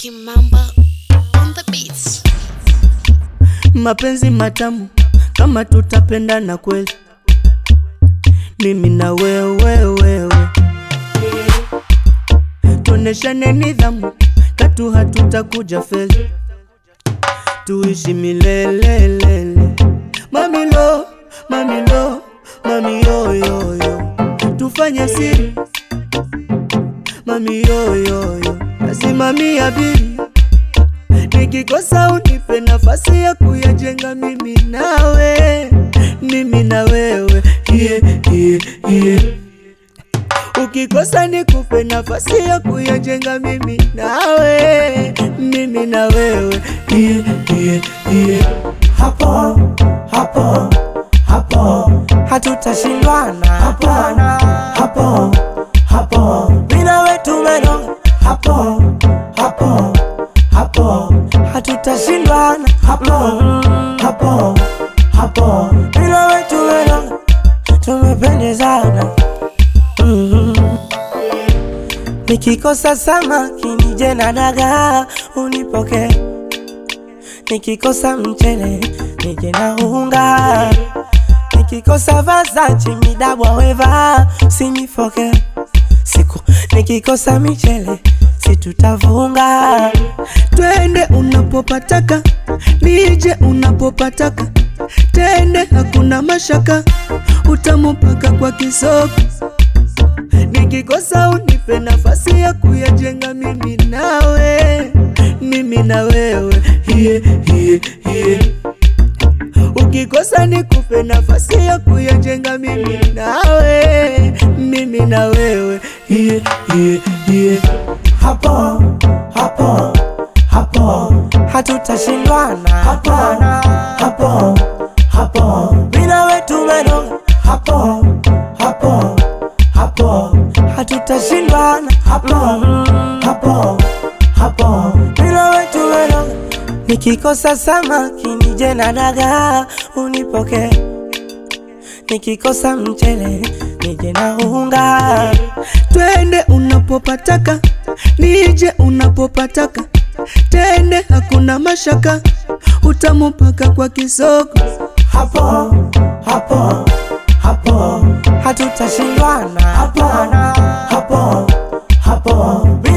Kimamba on the beats. mapenzi matamu kama tutapendana kweli, mimi na wewe wewe, tuoneshane nidhamu, katu hatutakuja feli, tuishi milelelele. Mamilo, mamilo, mami yoyoyo, tufanye siri, mami yoyoyo, nasimamia bili nikikosa unipe nafasi ya kuyajenga mimi nawe, mimi na wewe yeah, yeah, yeah. Ukikosa nikupe nafasi ya kuyajenga mimi nawe, mimi na wewe yeah, yeah, yeah. hapo hapo hapo hatutashindwana hapana hapo hapo mina wetu meno hapo hapo hapo hatutashindwana hapo hapo hapo mina wetu meno tumependezana Mhm. nikikosa samaki nije na dagaa unipokee nikikosa mchele nije na unga, nikikosa vazachi midabwa weva sinifoke siku nikikosa michele situtavunga Twende unapopataka, nije unapopataka, tende hakuna mashaka, utamupaka kwa kisoko. Nikikosa unipe nafasi ya kuyajenga mimi nawe, mimi na wewe yeah, yeah, yeah. Ukikosa nikupe nafasi ya kuyajenga mimi nawe, mimi na wewe yeah, yeah, yeah. hapo hapo hapo hatutashindwana hapana hapo hapo mina wetu meno hapo hapo hapo hatutashindwana hapo hapo hapo mina wetu meno nikikosa samaki nije na dagaa unipokee nikikosa mchele nije na unga Twende unapopataka, nije unapopataka, tende hakuna mashaka, utamupaka kwa kisoko. hapo hapo hapo hatutashindwana hapana hapo hapo